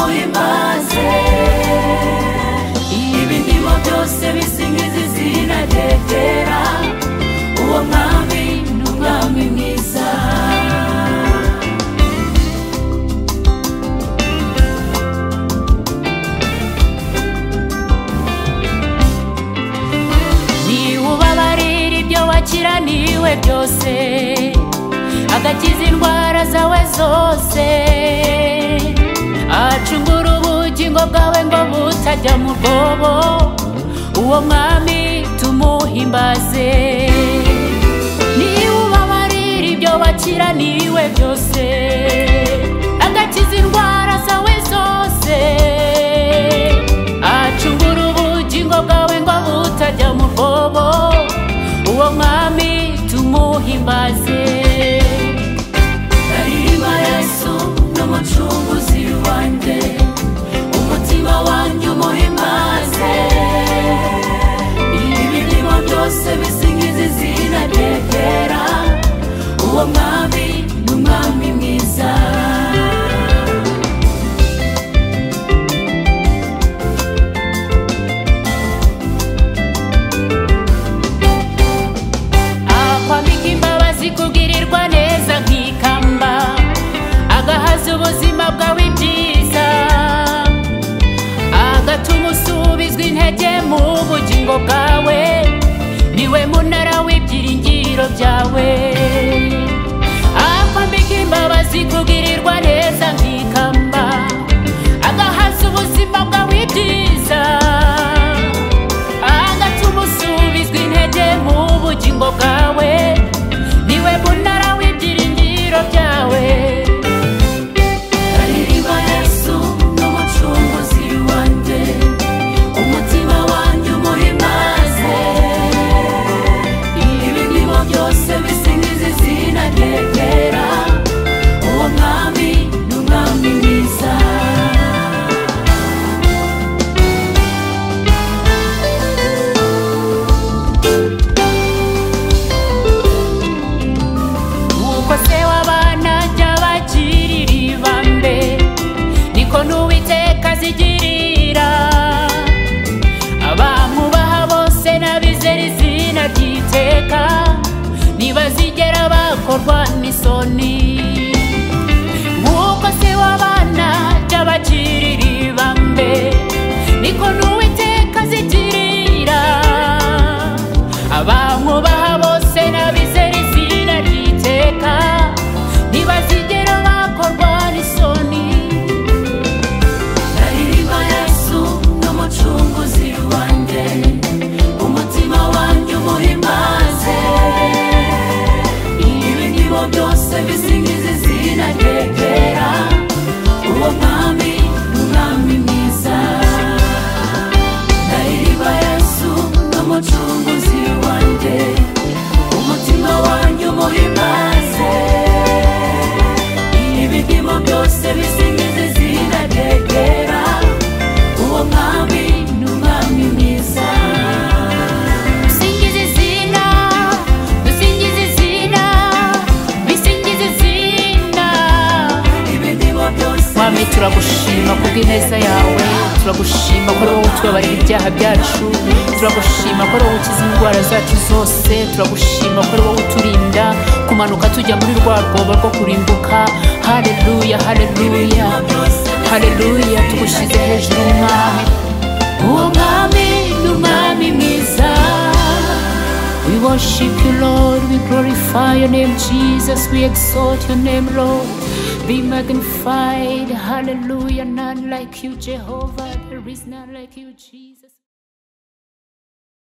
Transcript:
muhimbaze ibindimu byose bisingiza izina ryegera uwo mwami ni umwami mwiza niwe ubabarira ibyo wakiraniwe byose agakiza indwara zawe zose acungura ubugingo bwawe ngo butajya mu rwobo uwo mwami tumuhimbaze niwe ubabarira ibyo wakiraniwe byose agakiza indwara zawe zose acungura ubugingo bwawe ngo butajya mu rwobo uwo mwami tumuhimbaze aririmba yesu n'umucunguzi wanjye umutima wanjye umuhimbaze ibirimo byose bisingiza izina ryegera uwo mwami ni umwami mwiza akwambika imbabazi kugirirwa neza nk'ikamba agahaza ubuzima bwawe ibyiza agatuma usubizwa intege mu bugingo bwawe niwe munara w'ibyiringiro byawe akwambika imbabazi kugirirwa neza nk'ikamba agahaza ubuzima bwawe ibyiza agatuma usubizwa intege mu bugingo bwawe niwe munara w'ibyiringiro byawe aririmba yesu n'umucunguzi wanjye umutima wanjye umuhimbaze ibindimu byose bisingiza izina ryegera uwo mwami ni umwami mwiza nuko se w'abana jya bagirira ibambe niko n'uwiteka azigirira abamubaha bose n'abizera izina ry'iteka ntibazigera bakorwa n'isoni nkuko se w'abana jya bagirira ibambe niko n'uwiteka azigirira abamwubaha bose n'abizera izina ry'iteka ntibazigera bakorwa n'isoni aririmba yesu n'umucunguzi wanjye umutima wanjye umuhimbaze ibindimu byose bisingiza izina ryegera uwo mwami ni umwami mwiza ndaririmba yesu n'umucunguzi wanjye umutima wanjye umuhimbaze ibidimo byose bisingiza izina ryegera uwo mwami ni umwami mwiza dusingize izina dusingize izina bisingize izina ibidimo byose mwami turagushima kubw'ineza yawe turagushima ko ari wowe utubabarira ibyaha byacu turagushima ko ari wowe ukiza indwara zacu zose turagushima ko ari wowe uturinda kumanuka tujya muri rwa rwobo rwo kurimbuka hareruya hareruya hareruya tugushyize hejuru mwami uwo mwami ni umwami mwiza we worship you lord we glorify your name jesus we exalt your name lord be magnified hallelujah none like you jehovah there is none like you jesus